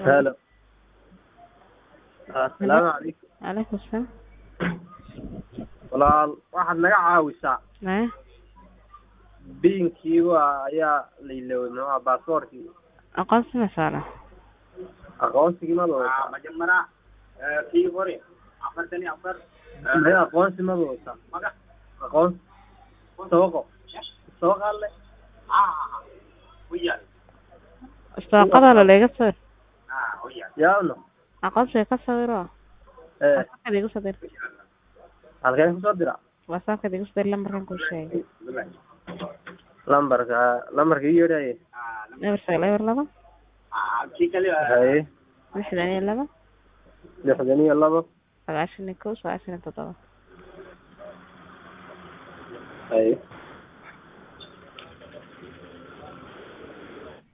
halo assalaamu calaykum calaykum salaam walaal waxaad naga caawisaa maya biinkii waa ayaa la iloway muxuu ahaa baasaboorkii aqoonsi ma saara aqoonsigii maba wata majamara kii hore afartan iyo afar maya aqoonsi maba wata maga aqoonsi sooqo sooqa alle uyal istaaqada laleega sawir uyal yaabno aqoonsiga ka sawiro ee whatsappka igu soo dir halkeen kusoo dira whatsappka igu soo dir lambarkan kuu sheegay lambarka lambarka ii yeedhaye eber sagaal eber laba kii kale haye lixdan iyo laba lixdan iyo labo sagaashan iyo kow sagaashan iyo toddoba haye